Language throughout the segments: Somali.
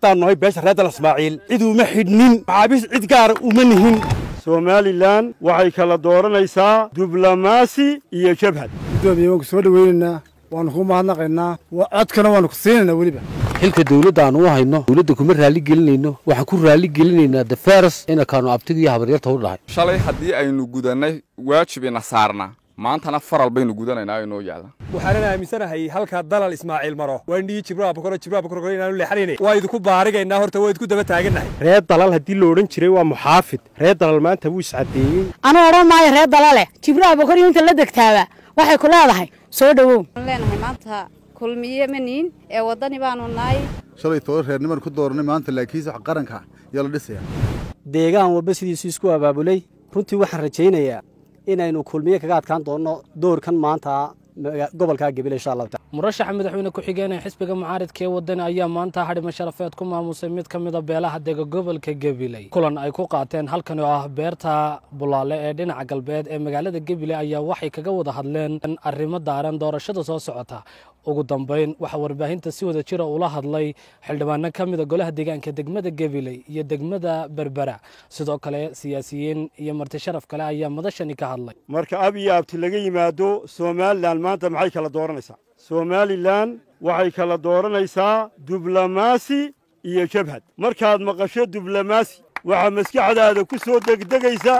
haddaan nahay beesha reer dal ismaaciil cid uma xidhnin maxaabiis cid gaara uma nihin somalilan waxay kala dooranaysaa diblomaasi iyo jabhad gudoomiye waan ku soo dhoweynaynaa waanu kuu mahadnaqaynaa codkana waanu ku siinaynaa weliba xilka dawladda aan u hayno dawladda kuma raalli gelinayno waxaan ku raalli gelinaynaa dafaras inakaanu abtiga iyo habaryarta u dhahay shalay haddii aynu gudannay waajib ina saarnaa maantana faral baynu gudanaynaa inoo yaalla waxaanan aaminsanahay halkaa dalal ismaaciil maro waan dhihi jibril bakoro jibril bakoro inaanu leexanayne waa idinku baarigaynaa horta waa idinku daba taagannahay reer dalal haddii la odhan jiray waa muxaafid reer dalal maanta wuu iscaddeeyey anuu odhan maayo reer dalale jibril abakor inta la degtaaba waxay ku leedahay soo dhowow leenahay maanta kulmiye maniin ee waddani baanu nahay shalay toban reerniman ku dooranay maanta laakiinse wax qaranka yaa la dhisaya deegaan walba sidiisu isku abaabulay runtii waxaan rajaynayaa inaynu kulmiye kaga adkaan doonno doorkan maanta gobolka gabil insha allahu taala murashaxa madaxweyne ku-xigeen ee xisbiga mucaaridka ee wadani ayaa maanta xadhimo sharafeed ku maamusay mid ka mida beelaha dega gobolka gabiley kulan ay ku qaateen halkan oo ah beerta bulaale ee dhinaca galbeed ee magaalada gabiley ayaa waxay kaga wada hadleen arrimo daaran doorashada soo socota ugu dambeyn waxaa warbaahinta si wada jira ula hadlay xildhibaano ka mida golaha deegaanka degmada gabiley iyo degmada berbera sidoo kale siyaasiyiin iyo marti sharaf kale ayaa madashani ka hadlay marka ab iyo abti laga yimaado somalilan maanta maxay kala dooranaysaa somalilan waxay kala dooranaysaa diblomaasi iyo jabhad markaad maqasho diblomaasi waxaa maskaxdaada ku soo degdegaysa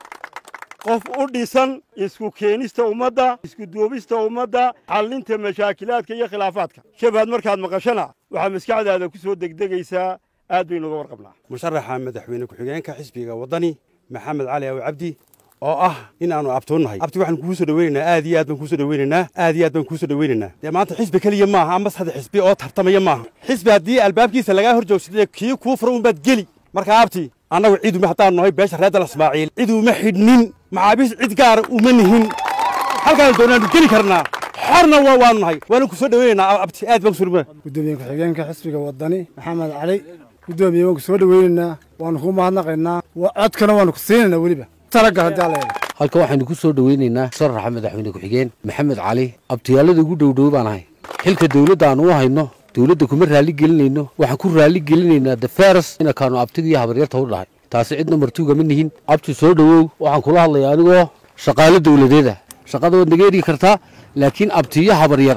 qof u dhisan isku keenista ummadda isku duubista ummadda xallinta mashaakilaadka iyo khilaafaadka jabhad markaad maqashana waxaa maskaxdaada ku soo degdegaysaa aad baynu uga warqabnaa musharaxa madaxweyne ku-xigeenka xisbiga waddani maxamed cali aw cabdi oo ah in aanu abtuunnahay abti waxaan kugu soo dhoweynaynaa aad iyo aad baan kuusoo dhoweynaynaa aad iyo aad baan kuusoo dhoweynaynaa dee maanta xisbi keliya maaha ama saddex xisbi oo tartamaya maaha xisbi haddii albaabkiisa lagaa hor joogsadee kii kuu fura unbaad geli marka abti annagu cid uma haddaan nahay beesha reer dal ismaaciil cid uma xidhnin maxaabiis cid gaara uma nihin halkaan doonaanu geli karnaa xorna waa waanu nahay waanu ku soo dhoweynaynaa abti aad baan kusoo gudoomiye ku-xigeenka xisbiga waddani maxamed cali gudoomiye waan ku soo dhoweynaynaa waanu kuu mahadnaqaynaa codkana waanu ku siinaynaa weliba talagal haddii alla eego halka waxaynu ku soo dhoweynaynaa musharaxa madaxweyne ku-xigeen maxamed cali abtiyaalada ugu dhowdhow baan ahay xilka dawladda aan u hayno dawladda kuma raalli gelinayno waxaan ku raalli gelinaynaa dafaras inakaanu abtiga iyo habaryarta u dhahay taasi cidna martuuga ma nihin abti soo dhowow waxaan kula hadlayaa anigoo shaqaalo dawladeeda shaqada waad naga ergi kartaa laakiin abtiyo habaryar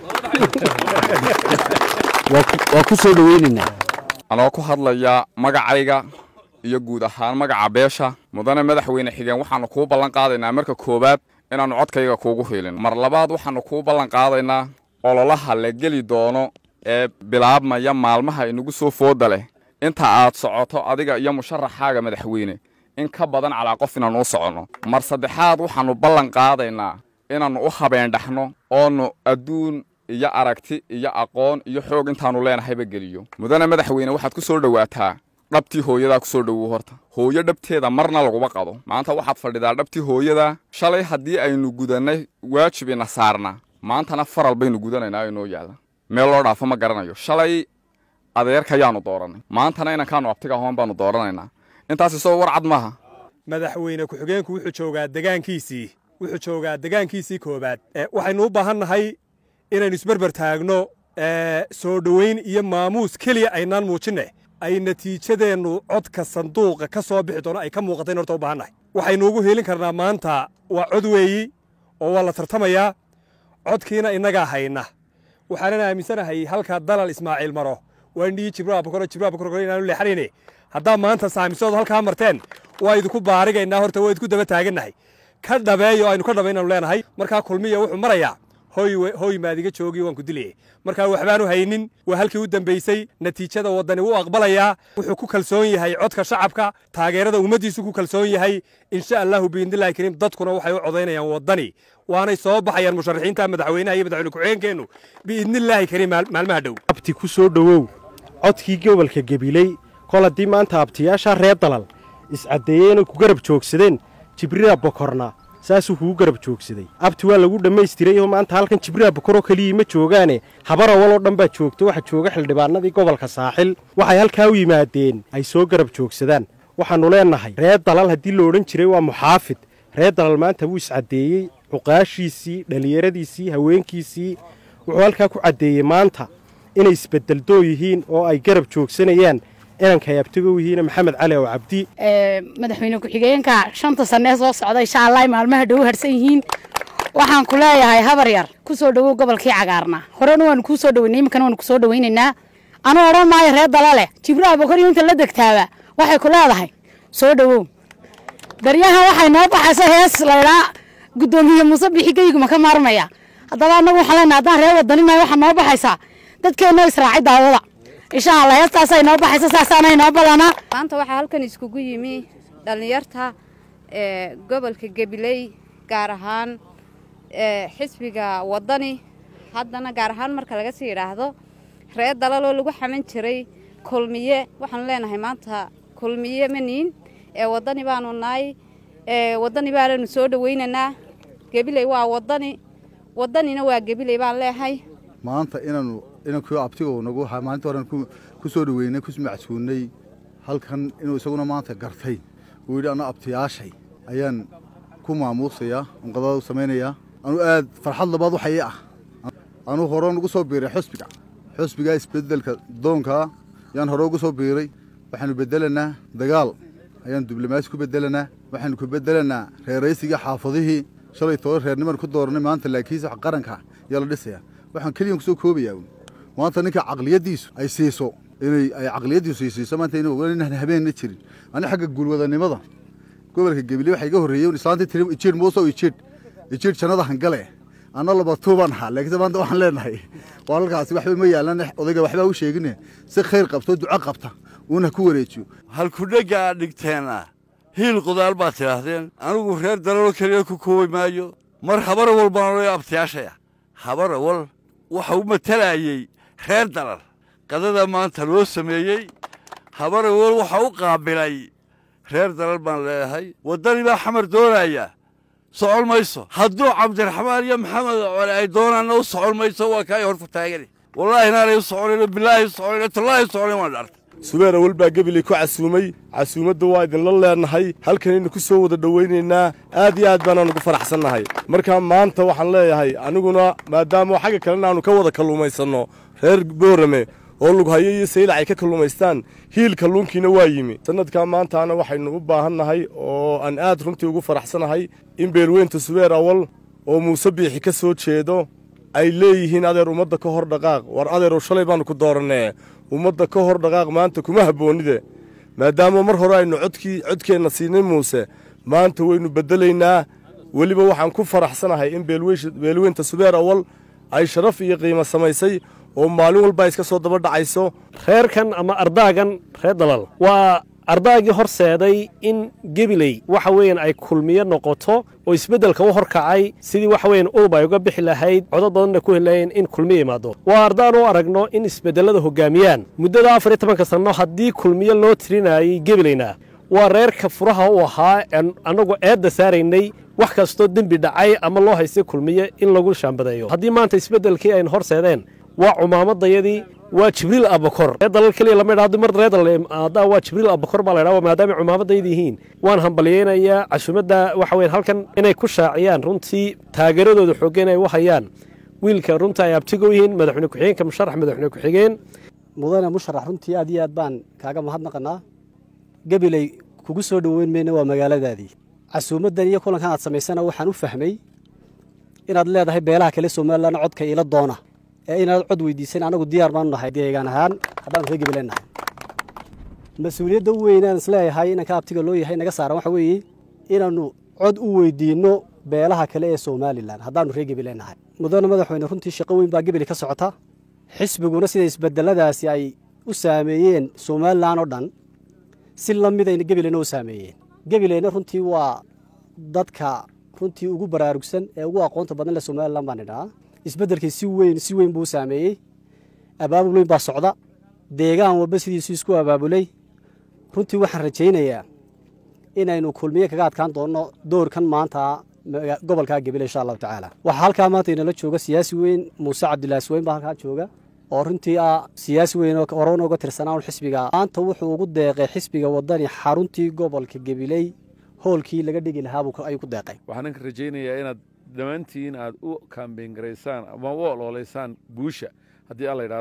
waa ku soo dhoweynaynaa anoo ku hadlaya magacayga iyo guud ahaan magaca beesha mudane madaxweyne xigeen waxaannu kuu ballan qaadaynaa marka koowaad inaannu codkayga kuugu hiilin mar labaad waxaannu kuu ballan qaadaynaa ololaha la geli doono ee bilaabmaya maalmaha inagu soo fooda leh inta aad socoto adiga iyo musharaxaaga madaxweyne in ka badan calaa qof inaannu u soconno mar saddexaad waxaannu ballan qaadaynaa inaannu u habeendhaxno oonu adduun iyo aragti iyo aqoon iyo xoog intaannu leenahayba geliyo mudane madaxweyne waxaad ku soo dhowaataa dhabtii hooyadaa ku soo dhowow horta hooyo dhabteeda marna laguma qado maanta waxaad fadhidaa dhabtii hooyadaa shalay haddii aynu gudannay waajib ina saarnaa maantana faral baynu gudanaynaa inoo yaalla meel loo dhaafo ma garanayo shalay adeerkayaanu doorannay maantana inankaanu abtiga ahoon baanu dooranaynaa intaas isagoo war cad maaha madaxweyne ku-xigeenku wuxuu joogaa degaankiisii wuxuu joogaa degaankiisii koowaad waxaynu u baahan nahay inaynu isberber taagno soo dhoweyn iyo maamuus keliya aynaan muujinne ay natiijadeennu codka sanduuqa ka soo bixi doono ay ka muuqatayn horta u baahan nahay waxaynu ugu heelin karnaa maanta waa cod weeyi oo waa la tartamayaa codkiina innagaa hayna waxaanan aaminsanahay halkaa dalal ismaaciil maro waan dhihi jibril bakoro jibril bakoro inaanu leexanayne haddaa maanta saamisood halkaa marteen waa idinku baarigaynaa horta waa idinku daba taagannahay ka dhabeeyo aynu ka dhabaynaanu leenahay markaa kulmiya wuxuu marayaa hoy hoy maadiga joogii waan ku dilayay markaa waxbaanu haynin waa halkii u dambaysay natiijada waddani wuu aqbalayaa wuxuu ku kalsoon yahay codka shacabka taageerada ummaddiisu ku kalsoon yahay insha allahu biidnillahi kariim dadkuna waxay u codaynayaan waddani waanay soo baxayaan musharaxiinta madaxweynaha iyo madaxweyne ku-xigeenkeennu biidnillaahi kariim maalmaha dhow abti ku soo dhowow codkii gobolka gabiley kol haddii maanta abtiyaasha reer dalal iscaddeeyey inay ku garab joogsadeen jibriila bokorna saasuu kugu garab joogsaday abti waa lagu dhammaystiray oo maanta halkan jibriila bokoroo keliyii ma joogaane habar awal oo dhan baa joogto waxaa jooga xildhibaanadii gobolka saaxil waxay halkaa u yimaadeen ay soo garab joogsadaan waxaannu leennahay reer dalal haddii la odhan jiray waa muxaafid reer dalal maanta wuu iscaddeeyey cuqaashiisii dhallinyaradiisii haweenkiisii wuxuu halkaa ku caddeeyey maanta inay isbedeldoo yihiin oo ay garab joogsanayaan inankay abtigo yihiin maxamed cali oo cabdi madaxweyne ku-xigeenka shanta sanee soo socda insha allah maalmaha dhow harsan yihiin waxaan ku leeyahay habar yar ku soo dhowow gobolkii cagaarnaa horena waanu kuu soo dhaweynay iminkana waanu ku soo dhaweynaynaa anuu odhan maayo reer dala leh jibraha bokoriyo inta la degtaaba waxay ku leedahay soo dhowow daryahan waxay noo baxaysa hees laydhaa guddoomiye muuse bixi geyguma ka maarmaya haddaba annagu waxaan leenahay haddaan reer wadanimahay waxaa noo baxaysaa dadkeennoo israacay daawada insha allah heestaasay noo baxaysa saasaanay noo ballanaa maanta waxaa halkan iskugu yimi dhallinyarta ee gobolka gabiley gaar ahaan xisbiga wadani haddana gaar ahaan marka laga sii idhaahdo reer dalaloo lagu xaman jiray kulmiye waxaanu leenahay maanta kulmiye maniin ee wadani baanu nahay wadani baananu soo dhaweynaynaa gabiley waa wadani wadanina waa gabiley baan leehay maanta inaanu inankii abtigo nagu maalinta horen ku soo dhaweynay ku macsuunay halkan inuu isaguna maanta gartay uu yidhi anna abtiyaashay ayaan ku maamuusayaa unqadada u samaynayaa anuu aad farxad labaad waxa ii ah anuu hore ugu soo biiray xusbiga xusbigaa isbedelka doonkaa yaan hore ugu soo biiray waxaanu bedelanaa dagaal ayaan diblomaasi ku bedelanaa waxaanu ku bedelanaa reeraysigii xaafadihii shalay toban reerniman ku dooranay maanta laakiinse wax qaranka ayaa la dhisayaa waxaan keliyan ku soo koobayaa uun maanta ninka caqliyaddiisu ay siiso inay ay caqliyaddiisu ay siiso maanta inaan habeenna jirin ani xagga guulwadanimada gobolka gebile waxaa iga horreeyey islaantii tiri ijiir muusow ijiir ijiir jannada hangale anna laba tuubaan ahaa laakiinse maanta waxaan leenahay walaalkaasi waxba ma yaalan odayga waxbaa u sheegine si khayr qabto duco qabta uuna ku wareejiyo halkudhegga aad dhigteenna hiil qudaal baad tidhaahdeen anigu reer dalalo keliya ku koobi maayo mar habara wal baan odhaya abtiyaashaya habara wal waxa u matalayey reer dalal qadada maanta loo sameeyey habara wal waxa u qaabilay reer dalal baan leeyahay waddani baa xamar doonaya socon mayso hadduu cabdiraxmaan iyo maxamed cole ay doonaanna u socon mayso waa kaay horta taagani wallaahi inaanay u soconayno bilaahi u soconayno tallaahi u soconayn waan dhartay subeer awal baa gebiley ku casuumay casuumadda waa idinla leenahay halkanaynu ku soo wada dhowaynaynaa aad iyo aad baanaan ugu faraxsannahay markaa maanta waxaan leeyahay aniguna maadaama xagga kalena aanu ka wada kalluumaysanno reer boorame oo lughayo iyo saylac ay ka kalluumaystaan hiil kalluunkiina waa yimi sannadkaa maantaana waxaynu u baahannahay oo aan aad runtii ugu faraxsanahay in beelweynta subeer awal oo muuse biixi ka soo jeedo ay leeyihiin adeer ummadda ka hor dhaqaaq war adeerow shalay baannu ku doorannee ummadda ka hor dhaqaaq maanta kuma habboonnide maadaama mar hore aynu codkii codkeenna siinay muuse maanta waynu beddelaynaa weliba waxaan ku faraxsanahay in beelweynta subeer awal ay sharaf iyo qiimo samaysay oo maalin walba iska soo daba dhacayso reerkan ama ardaagan reer dalal waa ardaagii horseeday in gebiley waxa weeyaan ay kulmiyo noqoto oo isbeddelka u horkacay sidii waxa weeyaan ulub ay uga bixi lahayd codod badanna ku helayeen in kulmiyo imaado waa ardaan u aragno in isbeddellada hoggaamiyaan muddada afar iyo tobanka sanno haddii kulmiyo loo tirinayay gebileyna waa reerka furaha u ahaa annagu eedda saaraynay wax kastoo dembi dhacay ama loo haystay kulmiye in lagu shaambadeeyo haddii maanta isbeddelkii aynu horseedeen waa cumaamadayadii waa jibriil abakor reer dalal keliya lama idhahdo mar reer dalal waa jibriil abakor baa la idhaha maadaama cumaamadayda yihiin waan hambalyeynayaa casuumadda waxa weyan halkan inay ku shaaciyaan runtii taageeradooda xooggan ay u hayaan wiilka runta ay abtigo yihiin madaxweyne ku-xigeenka musharax madaxweyne ku-xigeen mudane musharax runtii aad iyo aad baan kaaga mahadnaqanaa gabiley kugu soo dhoweyn mayna waa magaaladaadii casuumaddan iyo kulankan aad samaysana waxaan u fahmay inaad leedahay beelaha kale somalilan codka iila doona ee inaad cod weydiisan anagu diyaar baanu nahay deegaan ahaan haddaanu reer gabileen nahay mas-uuliyadda u weynaan isleeyahay inanka abtiga loo yahay naga saaran waxa weeye inaannu cod u weydiinno beelaha kale ee somalilan haddaanu reer gabileen nahay mudane madaxweyne runtii shaqo weyn baa gebeli ka socota xisbiguna sida isbedeladaasi ay u saameeyeen somalilan oo dhan si la midayna gebileyna u saameeyeen gebileyna runtii waa dadka runtii ugu baraarugsan ee ugu aqoonta badan leh somalilan baan idhahaa isbeddelkii si weyn si weyn buu u saameeyey abaabul weyn baa socda deegaan walba sidiisu isku abaabulay runtii waxaan rajaynayaa inaynu kulmiye kaga adkaan doonno doorkan maanta gobolkaa gebile insha allahu tacaala waxaa halkaa maanta inala jooga siyaasi weyn muuse cabdilaahi sweyn baa halkaa jooga oo runtii ah siyaasi weyn oo horena uga tirsanaa un xisbiga maanta wuxuu ugu deeqay xisbiga wadani xaruntii gobolka gebiley hoolkii laga dhigi lahaa ayuu ku deeqay waxaan ka rajaynayaa inaad dhammaantiin aad u kaambeyn garaysaan ama u oloolaysaan guusha haddii alla yidhaahdo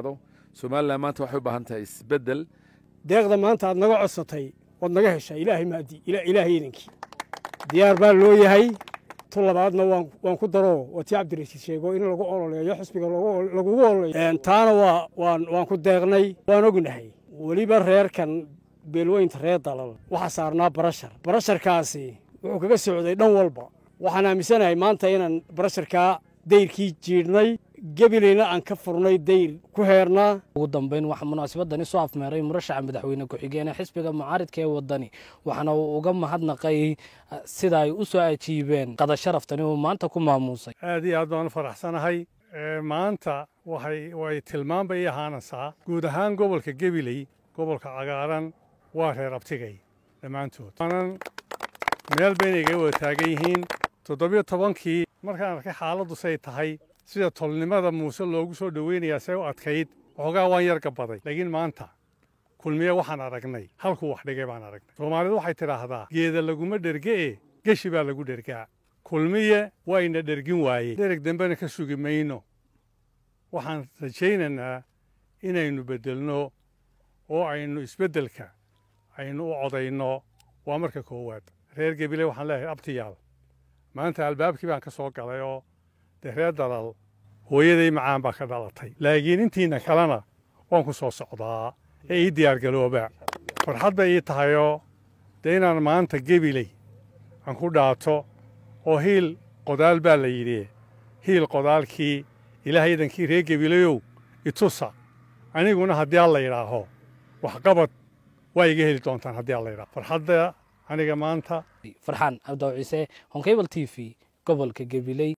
somalilan maanta waxay u baahan tahay isbeddel deeqda maanta aad naga codsatay waad naga heshaa ilaahay maadi ilaahay iidankii diyaar baa loo yahay tu labaadna waan waan ku daro waa tii cabdirashiid sheego in lagu ololeeyo xisbiga lagugu ololeeyo taana waa waan waan ku deeqnay waan ognahay weliba reerkan beelweynta reer dalal waxaa saarnaa barashar barasharkaasi wuxuu kaga socday dhan walba waxaan aaminsanahay maanta inaan barasharkaa dayrkii jiidhnay gebilayna aan ka furnay dayr ku heernaa ugu dambeyn waxaa munaasabadani soo afmeeray murashaxa madaxweyne ku-xigeenee xisbiga mucaaridka ee wadani waxaana uu uga mahadnaqay sida ay u soo ajiibeen qada sharaftani uu maanta ku maamuusay aad iyo aad baan u faraxsanahay maanta waxay way tilmaan bay ahaanaysaa guud ahaan gobolka gebiley gobolka cagaaran waa reer abtigay dhammaantood waanan meel bayna iga wada taagan yihiin toddobiyo tobankii markaan arkay xaaladdu say tahay sida tolnimada muuse loogu soo dhoweynayaa see u adkayd waxoogaa waan yar gabaday laakiin maanta kulmiye waxaan aragnay halkuu wax dhigay baan aragnay soomaalidu waxay tidhaahdaa geeda laguma dherge'e geshi baa lagu dhergaa kulmiye wayna dhergin waayey dhereg dambena ka sugi mayno waxaan rajaynaynaa inaynu beddelno oo aynu isbeddelka aynu u codayno waa marka koowaad reer gebile waxaan leeyahay abtiyaal maanta albaabkii baan ka soo galay oo dee reer dalal hooyaday macaan baa ka dhalatay laakiin intiina kalena waan ku soo socdaa ee ii diyaargalooba farxad bay ii tahayoo dee inaan maanta gebiley aan ku dhaato oo hiil qodaal baa la yidhi hiil qodaalkii ilaahay idankii reer gebilayow itusa aniguna haddii alla yidhaaho waxqabad waa iga heli doontaan haddii alla yidhaaho farxadda aniga maanta farxaan cabdaw ciise honkebal t v gobolka gabiley